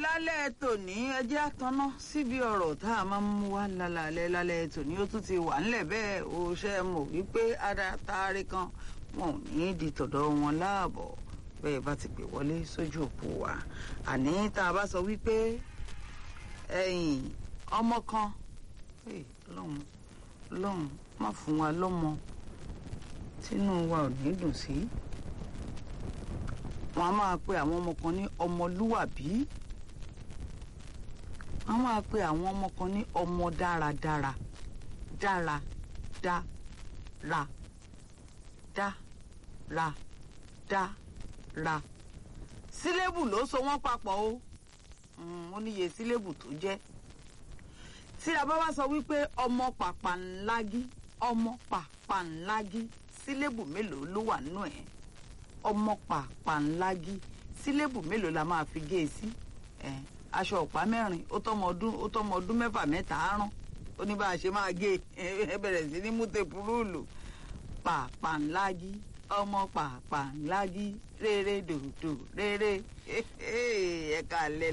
lálẹ́ tòní ẹjẹ́ àtọ́ná síbi ọ̀rọ̀ tá a máa ń mú wá lálẹ́ lálẹ́ tòní ó tún ti wà ńlẹ̀ bẹ́ẹ̀ ó ṣe mọ̀ wípé adátaari kan wọn ò ní di tọ̀dọ̀ wọn láàbọ̀ bẹ́ẹ̀ bá ti pè wọlé sójú òpó wa àní tá a bá sọ wípé ẹ̀yìn ọmọ kan lọ́hùn lọ́hùn má fún wa lọ́mọ tínú wa ò ní dùn sí wọn a máa pe àwọn ọmọ kan ní ọmọlúwàbí wọn a máa pe àwọn ọmọ kan ní ọmọ dáradára dára dá ra dá ra dá ra sílébù ló so wọ́n papọ̀ o ó níye sílébù tó jẹ́ tí a bá wá sọ wípé ọmọ pàpàǹlágí ọmọ pàpàǹlágí sílébù mélòó ló wà nínú ẹ̀ ọmọ pàpàǹlágí sílébù mélòó la máa fi gé e sí ẹ aṣọ ọ̀pá mẹ́rin ó tọ́mọ ọdún ó tọ́mọ ọdún mẹ́fà mẹ́ta àárọ̀ ó ní bá a ṣe máa gé ẹ bẹ̀rẹ̀ sí ní múte púrúùlù pàpàǹlágí ọmọ pàpàǹlágí rere dòdò rere ẹ̀ka lẹ́